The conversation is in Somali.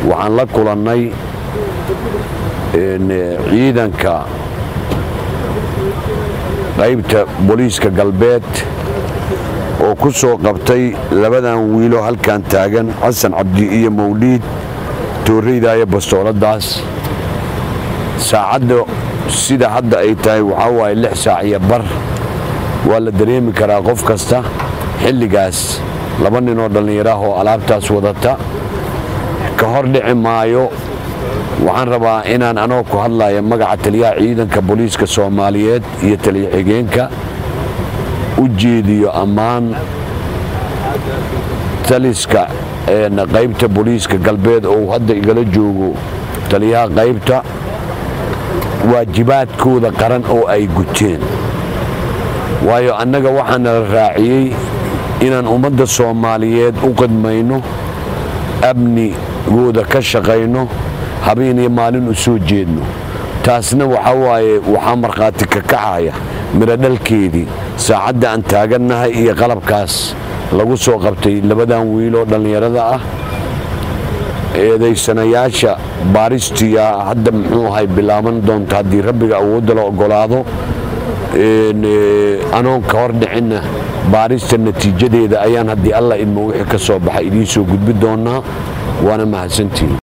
waxaan la kulannay ciidanka qaybta booliiska galbeed oo ku soo qabtay labadan wiilo halkan taagan xasan cabdi iyo mawliid toorreydaaya bastooladaas saacadda sida hadda ay tahay waxaa waaye lix saac iyo bar waa la dareemi karaa qof kasta xilligaas laba ninoo dhallinyaraah oo alaabtaas wadata ka hor dhici maayo waxaan rabaa inaan anoo ku hadlaya magaca taliyaha ciidanka booliiska soomaaliyeed iyo taliya xigeenka u jeediyo ammaan taliska qaybta booliiska galbeed oo hadda igala joogo taliyaha qaybta waajibaadkooda qaran oo ay guteen waayo annaga waxaana la raaciyey inaan ummadda soomaaliyeed u qidmayno amnigooda ka shaqayno habeen iyo maalin u soo jeedno taasna waxaa waaye waxaa markhaati ka kacaya midho dhalkeedii saacadda aan taagannahay iyo qalabkaas lagu soo qabtay labadan wiiloo dhallinyarada ah eedaysanayaasha baaristiya hadda muxuu ahay bilaaban doonta haddii rabbiga awoodda la oggolaado anoon ka hor dhicinna baarista natiijadeeda ayaan haddii alla idmo wixii ka soo baxa idiin soo gudbi doonnaa waana mahadsantihin